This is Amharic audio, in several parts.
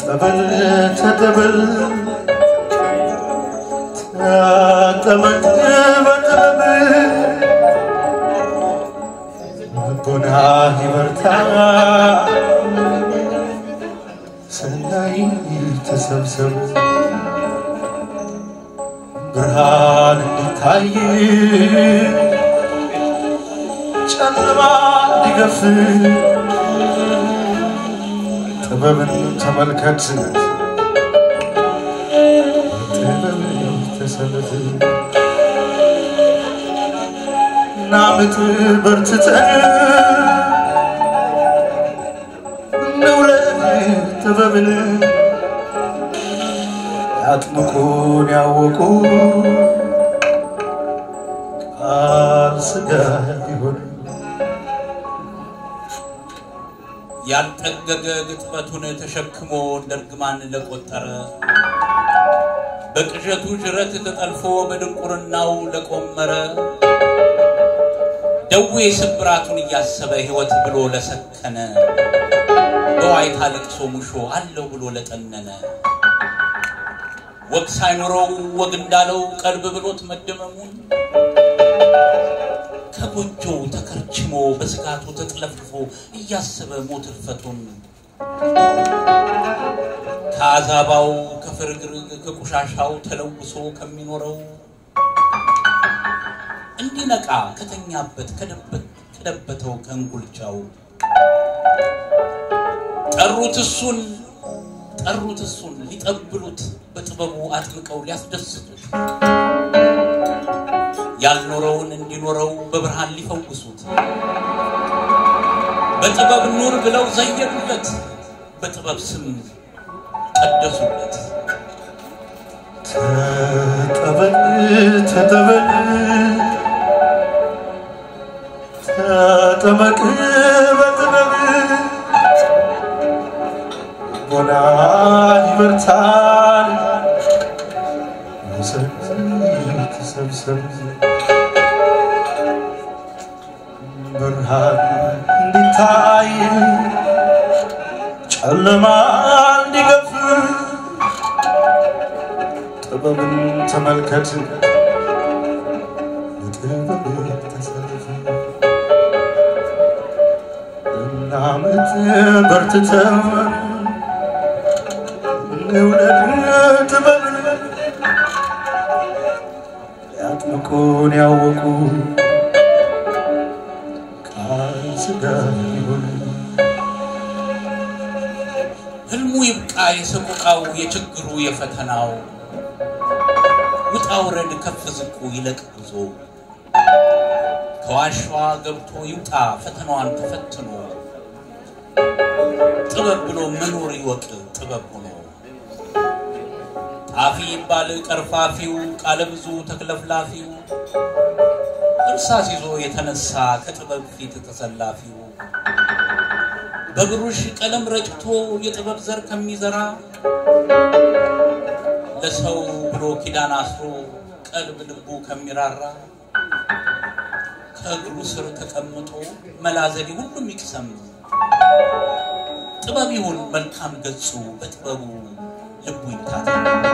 ተጠበል ተጠበል ተጠመቅ በጥበብ ልቦና ይበርታ ሰናይ ተሰብሰብ ብርሃን እንዲታይ ጨለማ እንዲገፍ ጥበብን ተመልከት ጥበብ ተሰለፍ ናምጥ በርትተን እንውለድ ጥበብን ያጥምቁን ያወቁ ቃል ሥጋ ይሆን ያልጠገገ ግጥመቱን ተሸክሞ እንደ እርግማን ለቆጠረ በቅዠቱ ጅረት ተጠልፎ በድንቁርናው ለቆመረ ደዌ ስብራቱን እያሰበ ሕይወት ብሎ ለሰከነ በዋይታ ለቅሶ ሙሾ አለው ብሎ ለጠነነ ወግ ሳይኖረው ወግ እንዳለው ቀልብ ብሎት መደመሙን ከጎጆው ተከርችሞ በስጋቱ ተጥለፍልፎ እያሰበ ሞት እልፈቱን ከአዛባው ከፍርግርግ ከቆሻሻው ተለውሶ ከሚኖረው እንዲነቃ ከተኛበት ከደበተው ከእንጉልቻው ጠሩት እሱን ጠሩት እሱን ሊጠብሉት በጥበቡ አጥምቀው ሊያስደስቱት ያልኖረውን እንዲኖረው በብርሃን ሊፈውሱት በጥበብ ኑር ብለው ዘየዱለት በጥበብ ስም ቀደሱለት። ተጠበል ተጠበል ተጠመቅ በጥበብ ቦና ይበርታል ውሰድ ተሰብሰብ ብርሃን እንዲታይ ጨለማ እንዲገፍ ጥበብን ተመልከት በጥበብ ተሰልፍ እናምት በርትተን እንውለድ ጥበብን ያጥምቁን ያወቁ ቃል ሥጋ ይሆን ህልሙ ይብቃ የሰቆቃው የችግሩ የፈተናው ውጣ ውረድ ከፍ ዝቁ ይለቅ ጉዞ ከዋሻዋ ገብቶ ይውጣ ፈተናዋን ተፈትኖ ጥበብ ብሎ መኖር ይወቅ ጥበብ ሆኖ ጣፊ ይባል ቀርፋፊው ቃለ ብዙ ተክለፍላፊው እርሳስ ይዞ የተነሳ ከጥበብ ፊት ተሰላፊው በብሩሽ ቀለም ረጭቶ የጥበብ ዘር ከሚዘራ ለሰው ብሎ ኪዳን አስሮ ቀልብ ልቡ ከሚራራ ከእግሩ ስር ተቀምጦ መላዘዴ ሁሉም ይቅሰም ጥበብ ይሁን መልካም ገጹ በጥበቡ ልቡ ይታታ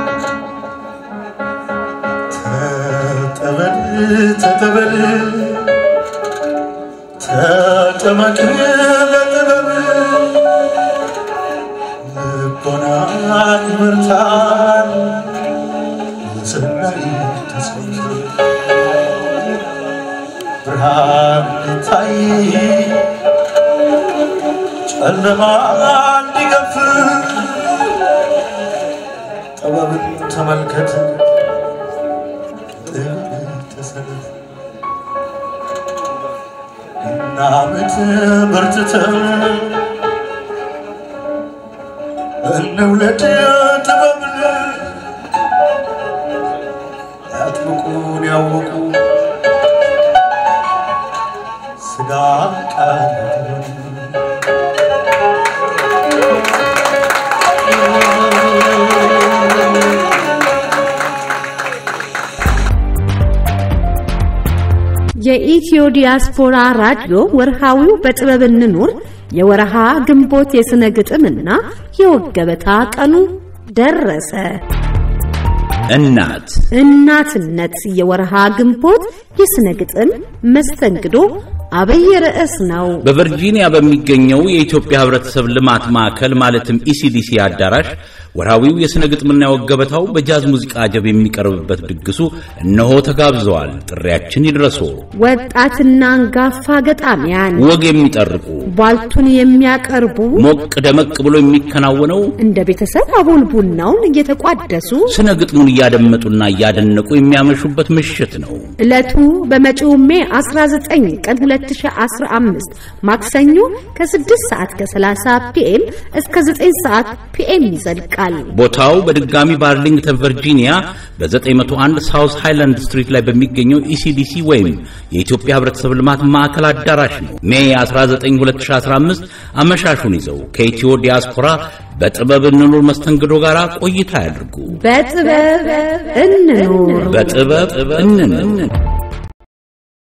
ተጠበል ተጠበል ተጠመቅ በጥበብ ልቦና ይበርታል ሰናይ ተሰብሰብ ብርሃን እንዲታይ ጨለማ እንዲገፍ ጥበብን ተመልከት ጥበብ ተሰለፍ እናምት በርትተን እንውለድ ጥበብን ያጥምቁን ያወቁ ስጋ ቃል የኢትዮ ዲያስፖራ ራዲዮ ወርሃዊው በጥበብ እንኑር የወረሃ ግንቦት የሥነ ግጥምና የወግ ገበታ ቀኑ ደረሰ። እናት እናትነት የወረሃ ግንቦት የሥነ ግጥም መስተንግዶ አብይ ርዕስ ነው። በቨርጂኒያ በሚገኘው የኢትዮጵያ ሕብረተሰብ ልማት ማዕከል ማለትም ኢሲዲሲ አዳራሽ ወርሃዊው የሥነ ግጥምና የወግ ገበታው በጃዝ ሙዚቃ አጀብ የሚቀርብበት ድግሱ እነሆ ተጋብዘዋል። ጥሪያችን ይድረሶ። ወጣትና አንጋፋ ገጣሚያን ወግ የሚጠርቁ ቧልቱን የሚያቀርቡ ሞቅ ደመቅ ብሎ የሚከናወነው እንደ ቤተሰብ አቦል ቡናውን እየተቋደሱ ስነ ግጥሙን እያደመጡና እያደነቁ የሚያመሹበት ምሽት ነው። ዕለቱ በመጪው ሜ 19 ቀን 2015 ማክሰኞ ከ6 ሰዓት ከ30 ፒኤም እስከ 9 ሰዓት ፒኤም ይዘልቃል። ቦታው በድጋሚ በአርሊንግተን ቨርጂኒያ በ901 ሳውስ ሃይላንድ ስትሪት ላይ በሚገኘው ኢሲዲሲ ወይም የኢትዮጵያ ሕብረተሰብ ልማት ማዕከል አዳራሽ ነው። ሜይ 19 2015 አመሻሹን ይዘው ከኢትዮ ዲያስፖራ በጥበብ እንኑር መስተንግዶ ጋር ቆይታ ያድርጉ። በጥበብ እንኑር። በጥበብ እንኑር።